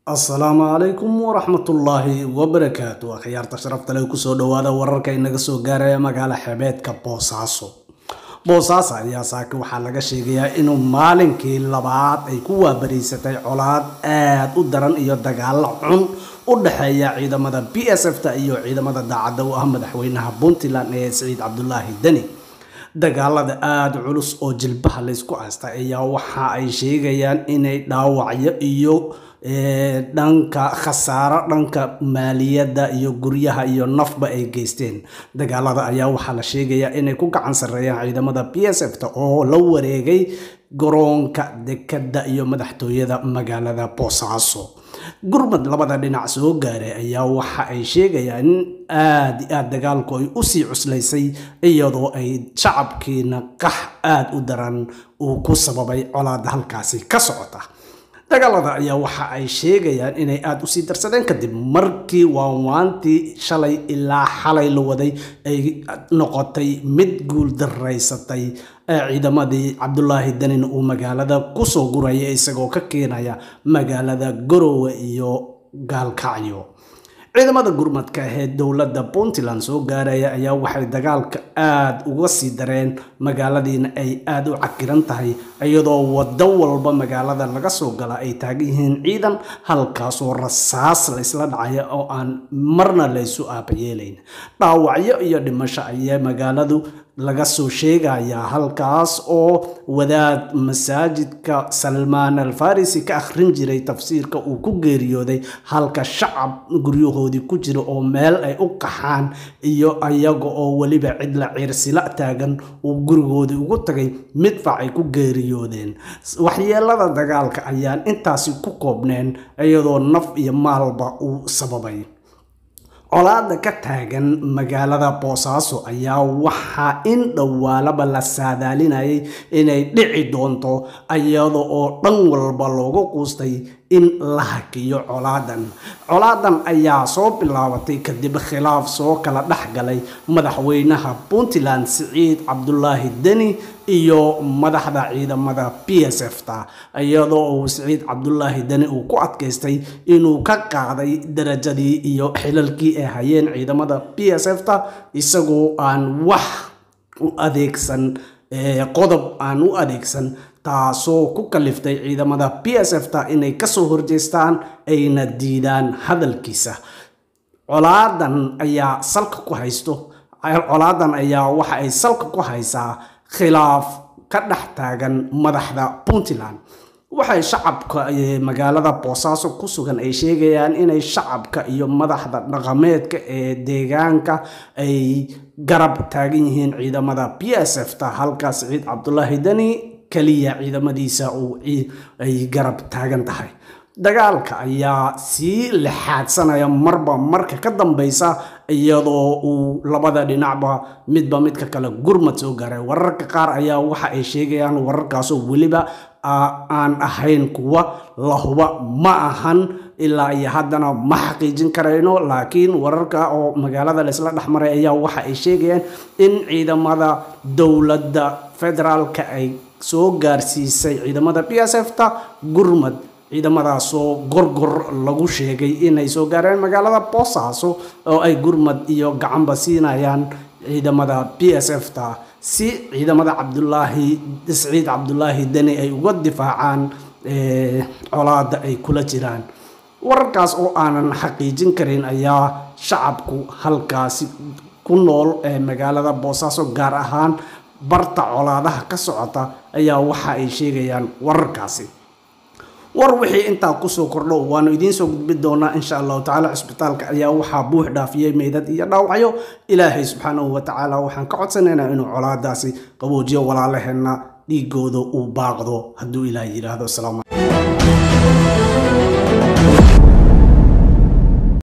asalaamu calaykum waraxmatullaahi wabarakaatu akhyaarta sharafta leh kusoo dhawaada wararka inaga soo gaaraya magaala xebeedka boosaaso boosaaso ayaa saaki waxaa laga sheegayaa inuu maalinkii labaad ay ku waabariysatay colaad aad u daran iyo dagaalo xun u dhexeeya ciidamada b s f ta iyo ciidamada daacadda u ah madaxweynaha puntland ee siciid cabdulaahi deni dagaalada aada culus oo jilbaha laysku haysta ayaa waxa ay sheegayaan inay dhaawacyo iyo dhanka khasaaro dhanka maaliyadda iyo guryaha iyo nafba ay geysteen dagaalada ayaa waxaa la sheegayaa inay ku gacan sarreeyaan ciidamada b s f ta oo la wareegay garoonka dekadda iyo madaxtooyada magaalada boosaaso gurmad labada dhinac soo gaaray ayaa waxa ay sheegayaan in aada i aada dagaalku ay usii cuslaysay iyadoo ay shacabkiina qax aada u daran uu ku sababay colaada halkaasi ka socota dagaalada ayaa waxa ay sheegayaan inay aada usii darsadeen kadib markii waanwaantii shalay ilaa xalay la waday ay noqotay mid guul daraysatay ciidamadii cabdulaahi danin uu magaalada kusoo guraya isagoo ka keenaya magaalada garowe iyo gaalkacyo ciidamada gurmadka ee dowladda puntland soo gaaraya ayaa waxay dagaalka aada uga sii dareen magaaladiina ay aada u cakiran tahay iyadoo waddo walba magaalada laga soo gala ay taagan yihiin ciidan halkaasoo rasaas la isla dhacaya oo aan marna laysu aabayeelayn dhaawacyo iyo dhimasho ayaa magaaladu laga soo sheegayaa halkaas oo wadaad masaajidka salmaan alfarisi ka akhrin jiray tafsiirka uu ku geeriyooday halka shacab guryahoodii ku jira oo meel ay u qaxaan iyo ayaga oo weliba cidla ciirsila taagan uu gurigoodii ugu tagay midfac ay ku geeriyoodeen waxyeelada dagaalka ayaan intaasi ku koobneen iyadoo naf iyo maalba uu sababay colaada ka taagan magaalada boosaaso ayaa waxaa in dhowaalaba la saadaalinayay inay dhici doonto iyada oo dhan walba loogu quustay in la hakiyo colaadan colaadan ayaa soo bilaabatay kadib khilaaf soo kala dhex galay madaxweynaha puntland siciid cabdulaahi deni iyo madaxda ciidamada b s f ta iyadoo uu siciid cabdulaahi deni uu ku adkaystay inuu ka qaaday darajadii iyo xilalkii ay hayeen ciidamada b s f ta isagoo aan wax u adeegsan qodob aan u adeegsan taasoo ku kaliftay ciidamada b s f ta inay kasoo horjeestaan ayna diidaan hadalkiisa colaadan ayaa salka ku haysto colaadan ayaa waxa ay salka ku haysaa khilaaf ka dhex taagan madaxda puntland waxay shacabka magaalada boosaaso ku sugan ay sheegayaan inay shacabka iyo madaxda dhaqameedka ee deegaanka ay garab taagan yihiin ciidamada b s f ta halkaas ciid cabdulaahi deni keliya ciidamadiisa ay garab taagan tahay dagaalka ayaa sii lixaadsanaya marba marka ka dambeysa iyadoo uu labada dhinacba midba midka kale gurmad soo gaaray wararka qaar ayaa waxa ay sheegayaan wararkaasoo weliba aan ahayn kuwa la huba ma ahan ilaa iyo haddana ma xaqiijin karayno laakiin wararka oo magaalada laysla dhexmaray ayaa waxa ay sheegayaan in ciidamada dowladda federaalka ay soo gaarsiisay ciidamada b s f ta gurmad ciidamadaasoo gorgor lagu sheegay inay soo gaareen magaalada boosaaso oo ay gurmad iyo gacanba siinayaan ciidamada b s f ta si ciidamada cabdulaahi siciid cabdulaahi deni ay uga difaacaan colaada ay kula jiraan wararkaas oo aanan xaqiijin karin ayaa shacabku halkaasi ku nool ee magaalada boosaaso gaar ahaan barta colaadaha ka socota ayaa waxa ay sheegayaan wararkaasi war wixii intaa kusoo kordho waanu idiin soo gudbi doonaa insha allahu tacaala cisbitaalka ayaa waxaa buux dhaafiyey meydad iyo dhaawacyo ilaahay subxaanahu watacaala waxaan ka codsanaynaa inuu colaadaasi qaboojiyo walaalaheenna dhiigooda uu baaqdo hadduu ilaah yidhaahdo